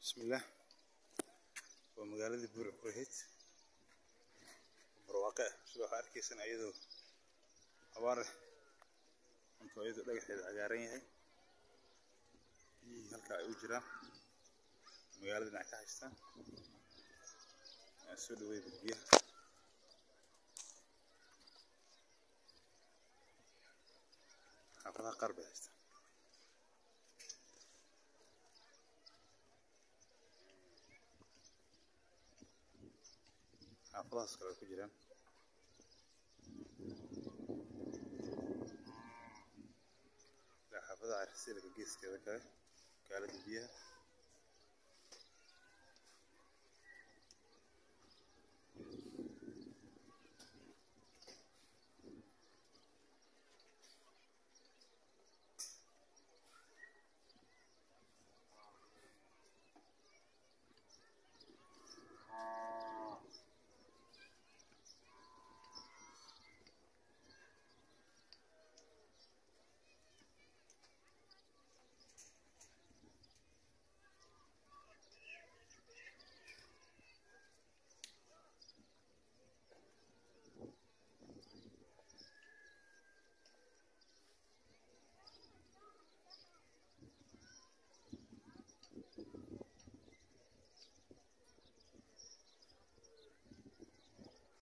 bismillaah waa magaaladii buur ahayd barwaaqe ah sida waxaa arkaysaan ayadoo abaar ah cunto ayadoo dhagaxeeda cagaaran yahay biyihii halkaa ay u jiraan magaalada dhinac ka haystaan soo dhaweeyda biyaha xaafadaha qaar bay haystaan xaafadahaas kale way ku jiraan ilaa xaafadaha arsilka geeskeeda kale magaalada biyaha